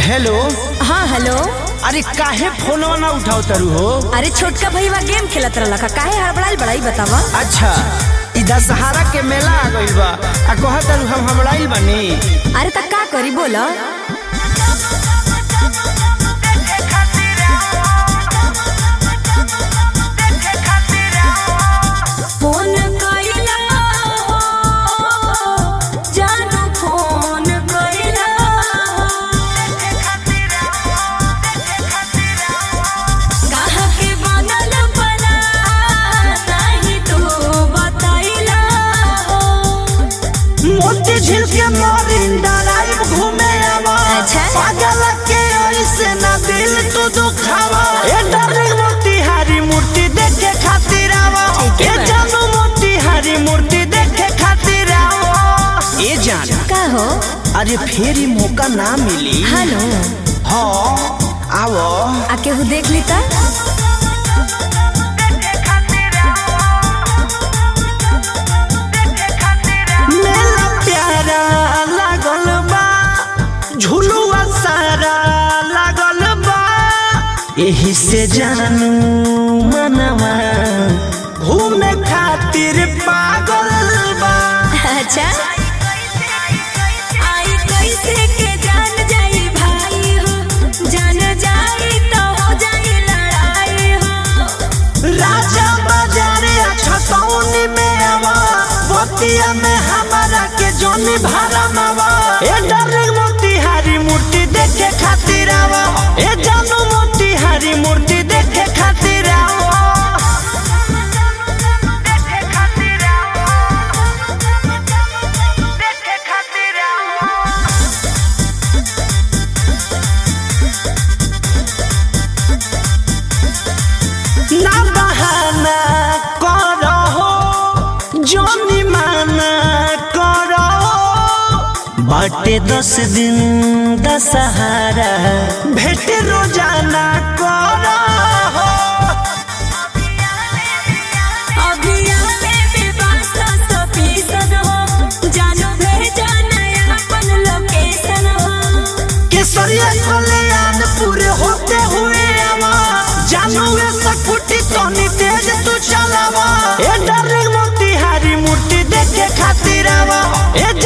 Hello हाँ hello अरे काहे फोनवा ना उठाओ तरु हो अरे छोटका भईवा गेम खेलत रहला का काहे हड़बड़ाइल बड़ाई बतावा अच्छा ई दशहरा के मेला आ गइल बा आ कह तरु हम हमड़ाइल बनी अरे त का करी बोला फोन कइला हो, जानू फोन कइला हो। काहे के बनल बना, नाही तू बतइला हो। मोती झील के मोरिंदा लाइव घूमे आवा अच्छा। पागल के ऐसे ना दिल तू दुखावा ए डार्लिंग मोती हारी मूर्ति देखे खातिर आवा ठीक है ए बा। जानू मोती हारी मूर्ति देखे खातिर आवा ए जान का हो अरे फिर ही मौका ना मिली हेलो हाँ आवो आ केहू देख ली त मेला प्यारा लागल बा झुलुआ सारा लागल बा एही से जानू मनवा घूमे खातिर पागल बा अच्छा आई कैसे के जान जाई भाई हो जान जाई तो हो जाई लड़ाई हो राजा बाजारे छतौनी में आवा बतिया में हमारा के जोनी भारा मावा ए डार्लिंग मोतीहारी मूर्ति देखे खातिर आवा ए जानू मोतीहारी मूर्ति देखे खातिर आवा ना बहाना करो जोनी माना करो बाटे दस दिन दशहरा भेट रोजाना करो अभी आले बेवासा तो पीसन हो जानो भेजा नया अपन लोकेशन हो केसरिया कल्याण पूरे होते हुए आवा जानू ऐसा फुटी तोनी तेज तू चलावा ए डार्लिंग मोतीहारी मूर्ति देखे खातिर आवा ए